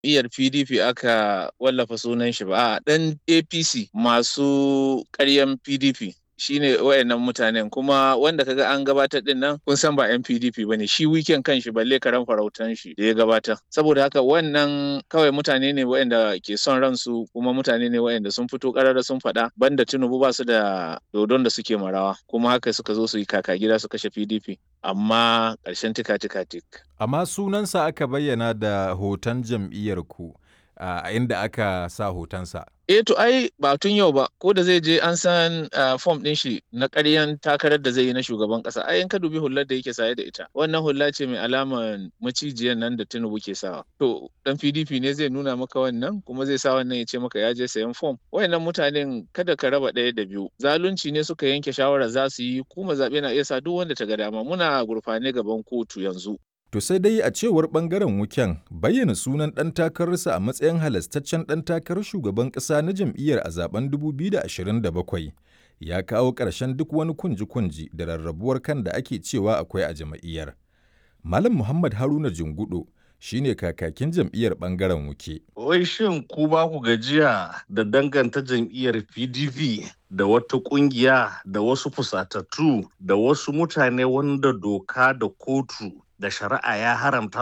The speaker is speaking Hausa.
jam'iyyar PDP aka wallafa sunan shi ba, a ɗan APC masu ƙaryan PDP. shine wayannan mutanen kuma wanda kaga an gabatar din nan kun san ba yan PDP bane shi weekend kan shi balle karan farautan shi da ya gabatar saboda haka wannan kawai mutane ne wayanda ke son ransu kuma mutane ne wayanda sun fito karara sun faɗa banda Tinubu ba su da dodon da suke marawa kuma haka suka zo su yi kaka gida su kashe PDP amma ƙarshen tika tika tik amma sunansa aka bayyana da hoton jam'iyyar ku a inda aka sa hotonsa eh to ai ba tun yau ba ko da zai je an san fom din shi na ƙaryan takarar da zai yi na shugaban ƙasa ai in ka dubi hullar da yake saye da ita wannan hulla ce mai alaman macijiyar nan da Tinubu ke sawa to dan PDP ne zai nuna maka wannan kuma zai sa wannan ya ce maka ya je sayan fom wayannan mutanen kada ka raba ɗaya da biyu zalunci ne suka yanke shawara za su yi kuma zaɓe na iya sa duk wanda ta ga dama muna gurfane gaban kotu yanzu To sai dai a cewar bangaren wuken bayyana sunan ɗan takararsa a matsayin halastaccen ɗan takarar shugaban ƙasa na jam'iyyar a zaben 2027 ya kawo ƙarshen duk wani kunji-kunji da rarrabuwar kan da ake cewa akwai a jam'iyyar. Malam Muhammad Haruna Jingudo shine kakakin jam'iyyar bangaren wuke. Wai shin ku ba ku gajiya da danganta jam'iyyar PDP da wata kungiya da wasu fusatattu da wasu mutane wanda doka da kotu da shari'a ya haramta